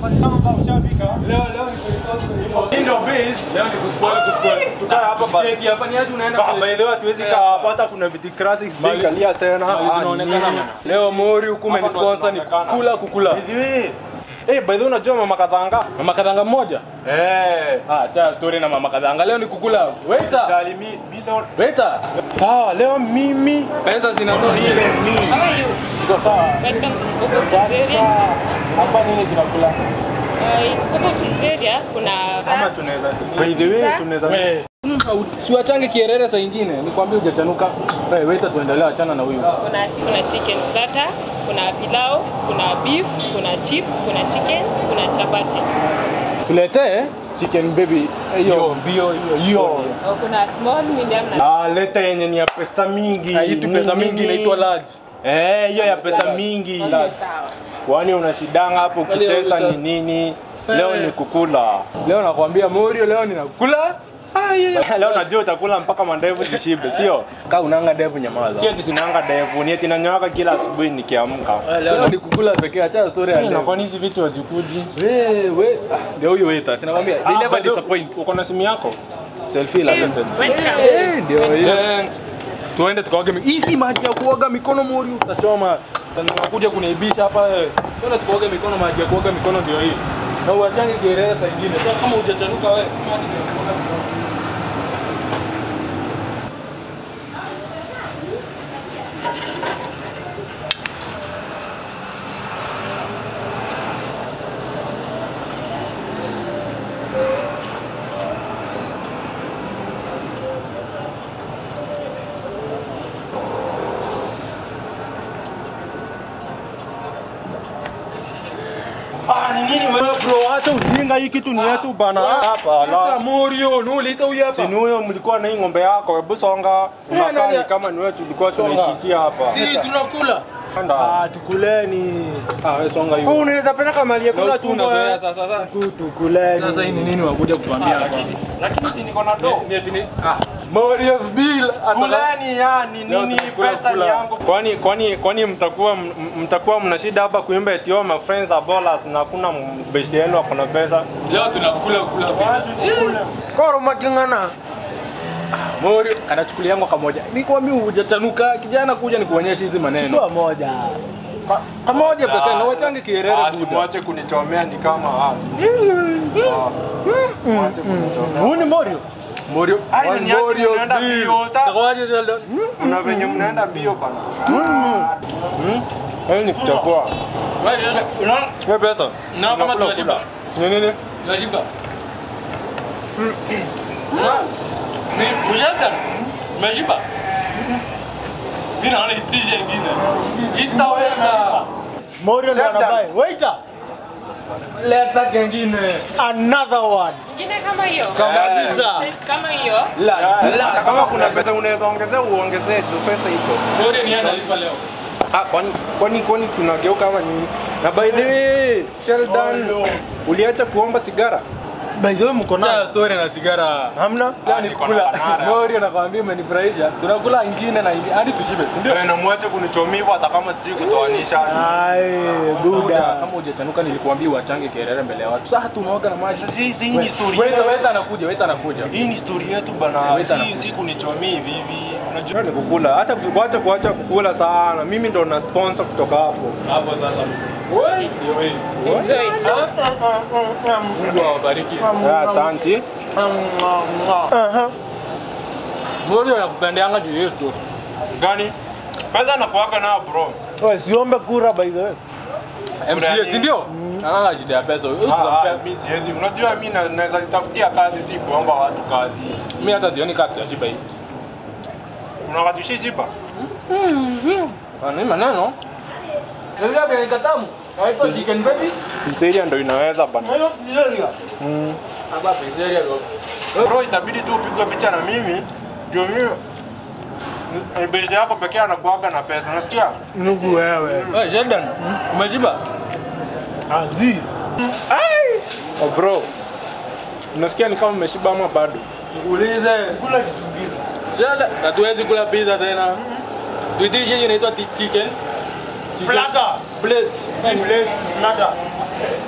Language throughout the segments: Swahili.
Chamba ushafika. Leo leo ni kwenye sauti kwenye sauti. Hii ndio base. Leo ni kuspoil kuspoil. Tukae hapa basi. Cheki hapa ni aje unaenda Kwa kule. by the way hatuwezi kaa hapa hata kuna viti classics Mali- kalia tena. Mali Ah, zinaonekana. nini? Leo Mori huku Hapa ndo umenisponsor ni tunaonekana. kukula kukula. By the way. Eh, by the way unajua mama kadhanga? Mama kadhanga mmoja? Eh. Ah, cha story na mama kadhanga. Leo ni kukula. Waiter. Jali mi mi don't. Waiter. Sawa, leo mimi Pesa zinatoa ile. How are you? Iko sawa. Welcome to Coco Pizzeria. Hapa nini tunakula? Uh, Coco Pizzeria kuna kama tunaweza by the way Pizza? tunaweza We. Siwachange kierere saa ingine. Nikwambie hujachanuka. Wewe waiter tuendelee achana na huyu. kuna chi- kuna chicken starter, kuna pilau, kuna beef, kuna chips, kuna chicken, kuna chapati. Tuletee chicken baby. Hiyo mbio hiyo hiyo. Oh, kuna small, medium na Ah, leta yenye ni ya pesa mingi. haitu pesa Nini? mingi inaitwa large. Eh, hiyo ya pesa mingi. Okay, sawa. Kwani unashidanga hapo ukitesa ni nini? Leo ni kukula. Leo nakwambia Morio, leo ninakula. Leo najua utakula mpaka mandevu zishibe, sio? Kaa unanga devu nyamaza. Sio ati sinanga ndevu, ni ati nanyoaka kila asubuhi nikiamka. Leo ni kukula pekee, acha story ya Na leo. kwani hizi vitu hazikuji? Wewe, ah, ndio huyu waiter, sinakwambia. They Ah, never by the- disappoint. Uko na simu yako? Selfie la pesa. Welcome. Eh, ndio hiyo. Tuende tukaoge mikono. Hii si maji ya kuoga mikono Morio, utachoma. Unakuja kuniibisha hapa. eh. Twende tukaoge mikono, maji ya kuoga mikono ndio hii. Na uachange kielele saa ingine. Sasa kama hujachanuka wewe, maji ya kuoga mikono. Ah, ni nini wewe bro? Hata ujinga hii kitu ni yetu bana. Hapa Sasa la. Morio, nuliita huyu hapa. Si ni huyo mlikuwa na hii ng'ombe yako, hebu songa. Unakaa nani- ni kama ni wewe tulikuwa Songa. tunaikisia hapa. Si tunakula. Anda. Ah, tukuleni. Ah, wewe songa Wewe hiyo. unaweza peleka mali ya Na kula usiku tumbo. unazoea eh. sasa sasa. Tu tukuleni. Sasa hii ni nini wakuja kutuambia hapa? Lakini si niko na do. Ni ati ni ah, Morio's bill ataka Kuleni yani Leo nini tunakula pesa ni kula. yangu. Kwani kwani kwani mtakuwa m- mtakuwa mna shida hapa kuimba eti oh my friends are ballers na hakuna besti yenu ako na pesa. leo tunakula kula bila. Koro makingana. Morio kanachukulia yangu kamoja. Niko mimi hujachanuka kijana kuja nikuonyeshe hizi maneno. Chukua moja. Ka- Kamoja pekee na wachange kierere Ah, buda. simwache kunichomea ni kama ah. Ah, Mwache kunichomea. Huu ni Morio. Morio. Ai, One ni ati Morio's mnaenda bill. mbio, sa- Takawaje Sheldon? Kuna venye mnaenda mbio bana. Hmm? Hayo ni kuchafua. Wewe Sheldon, unaona? Wewe pesa. Na kama Unakula, tunashiba. kula. Ni nini? Tunashiba. Ni Sheldon. Umeshiba? Mimi naona itisha ingine. Istaweza. Morio ndo Sheldon. anabai. Waiter. Leta kengine. Another one. Ingine kama hiyo. Kabisa. Size kama hiyo. La, Hata la. kama kuna pesa unaweza ongezea uongezee tu pesa iko. Morio ni analipa leo. Ah, kwani kwani kwani tunageuka ama nini? Na by the way, Sheldon, uliacha kuomba sigara? By the way mko Cha nayo. story na sigara. Hamna? Leo Ah, ni niko na kula. banana. Morio nakwambia umenifurahisha. Tunakula ingine na ingine hadi tushibe, si ndio? Wewe na mwache kunichomia hivyo hata kama sijui kutoanisha. Ai, Buda. buda. Kama hujachanuka nilikuambia uachange kelele mbele ya watu. Sasa tunaoga na maji. Sasa hii hii ni story. Weta yetu. weta anakuja, weta anakuja. Hii ni story yetu bana. Wait, Si anakuja. si kunichomia hivi hivi. Unajua ni kukula. Acha kuacha kuacha kukula sana. Mimi ndo na sponsor kutoka hapo. Hapo sasa. Wewe ndio wewe. Enjoy. Mungu awabariki. Ah, Asante. Aha. Morio anakupendeanga juu ya hiyo story. Gani? Kwanza nakuaga nao bro. Wewe siombe kura by the way. MCA si ndio? Anaona shida ya pesa. Huyu Ah, ah, tutampea. mimi siwezi. Unajua mimi na- naweza jitafutia kazi si kuomba watu kazi. Mimi hata sioni kati ya shiba hii. Unakatushi jipa? Ah, Ni maneno. Ndio hapo ni katamu. Haito chicken baby. Pizzeria ndo inaweza bana. Hapa pizzeria ndio. Bro, itabidi tu upigwe picha na mimi. Ndio mimi ni besti yako pekee anakuaga na pesa. Unasikia? Nugu wewe. Wewe Sheldon, umeshiba? Azi. Oh bro. Unasikia ni kama umeshiba ama bado? Ulize. Kula kitu kingine. Sheldon, hatuwezi kula pizza tena. Tuitishe hiyo inaitwa ti- chicken. Chicken. Plata. Plate. Si plate. Plata.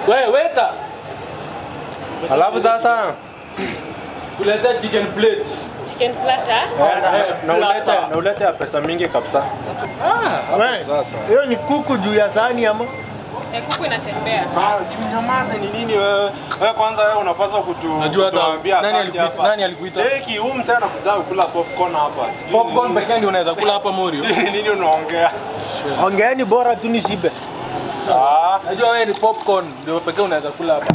Wewe weta. Alafu sasa Kuleta chicken plate. Chicken platter. na ulete na ulete ya pesa mingi kabisa. Wewe, Sasa. Hiyo ni kuku juu ya sahani ama? Eh, kuku inatembea. Ah, si mnyamaze ni nini wewe? Wewe kwanza wewe unapaswa kutu Najua hata kutuambia nani asante alikuita- hapa. nani alikuita? Cheki huyu msee anakuja kukula popcorn hapa. Sijui Popcorn nini- pekee ndio unaweza kula hapa Morio. nini unaongea? Ongeeni bora tu nishibe. Ah, Najua wewe ni popcorn ndio pekee unaweza kula hapa.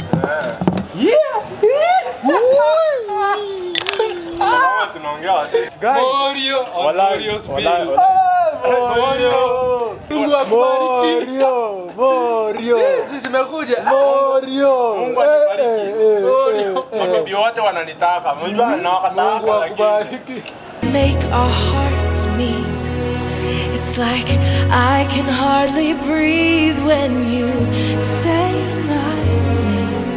kama tunaongea wasi. Morio, on Wallahi, Morio's wallahi, bill. wallahi. Mungu akubariki. Morio, Morio, Sisi zimekuja. Morio. Mungu anibariki. Morio. Mabibi wote wananitaka. Unajua Mungu nawakataka lakini akubariki. make our hearts meet. It's like I can hardly breathe when you say my name.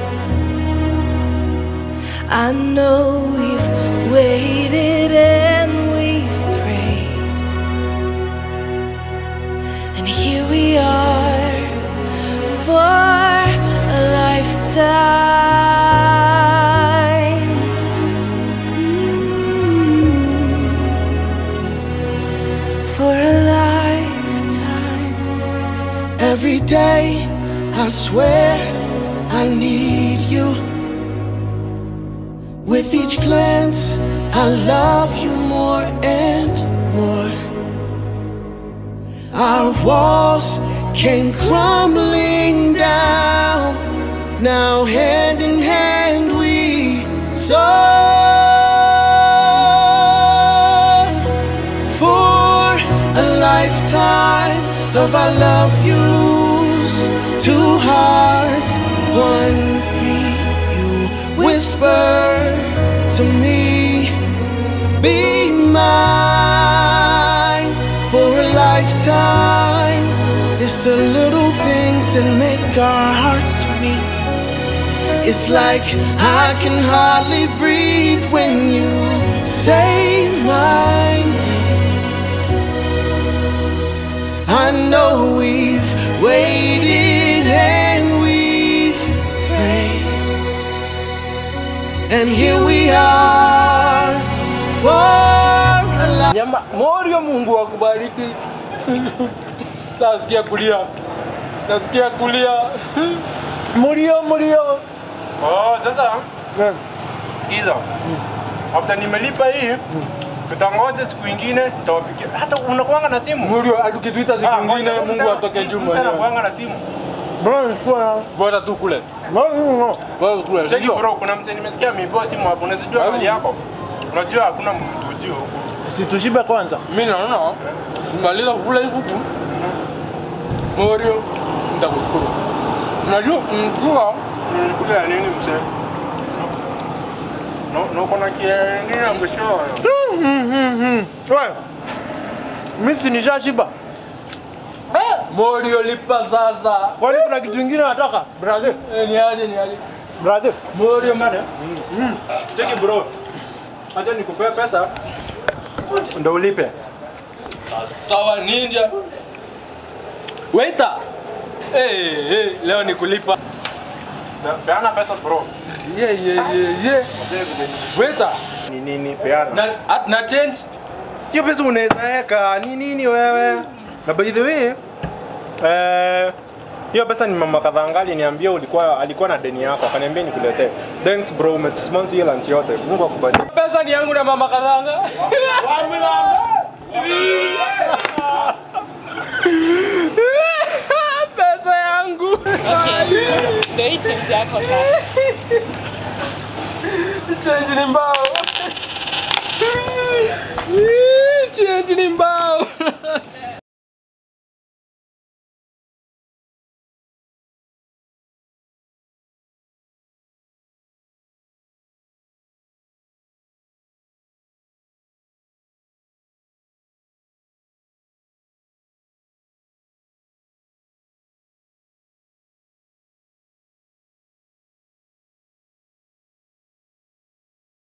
I know we've waited and we've prayed. And here we are for a lifetime. Mm. For a lifetime. Every day, I swear I need you. With each glance, I love you more and more. Our walls came crumbling down. Now, hand in hand, we soar for a lifetime of our love yous. Two hearts, one beat. You whisper to me, be mine for a lifetime. It's the little things that make our hearts meet. It's like I can hardly breathe when you say my name. I know we've waited and we've prayed. And here we are for a life. Nyama, Morio Mungu akubariki. Tasikia kulia. Tasikia kulia. Morio, Morio. Oh, sasa Eh, sikiza. After nimelipa hii tutangoja siku ingine nitawapigia. Hata unakuanga na simu? Morio tukituita siku Ah, nyingine ngoja, Mungu msana- atoke juu msana mwenyewe. kuanga na simu. Bro, nilikuwa Bora tu kule. No, no, no. Bora kule. Cheki Ndio. bro, kuna msee nimesikia ameibiwa simu hapo. Unazijua Au. hali yako? Unajua hakuna mtu ujio huko. Situshibe kwanza. Mimi naona maliza kula hii kuku. Morio nitakushukuru. Unajua mkua Nilikula ya nini msee? No, no kuna kingine ya mwisho. Wewe. Mimi si nishashiba. Morio lipa sasa. Kwani kuna kitu kingine nataka? Brother, Eh, Niaje niaje. brother. Morio mada. Cheki bro. Acha nikupe pesa. Ndio ulipe. Sawa ninja. Waiter. Eh, eh, leo ni kulipa. Na- Peana pesa bro. Ye ye ye ye. Waiter. Ni nini peana? Na at na change. Hiyo pesa unaweza weka ni nini wewe? Na by the way, eh hiyo pesa ni mama Kadhangali niambia ulikuwa alikuwa na deni yako akaniambia nikuletee. Thanks bro, umetusponsor hiyo lunch yote. Mungu akubariki. Pesa ni yangu na mama Kadhanga. Pesa yangu. Okay. Ndio hii chips yako sasa. Change ni mbao. Change ni mbao.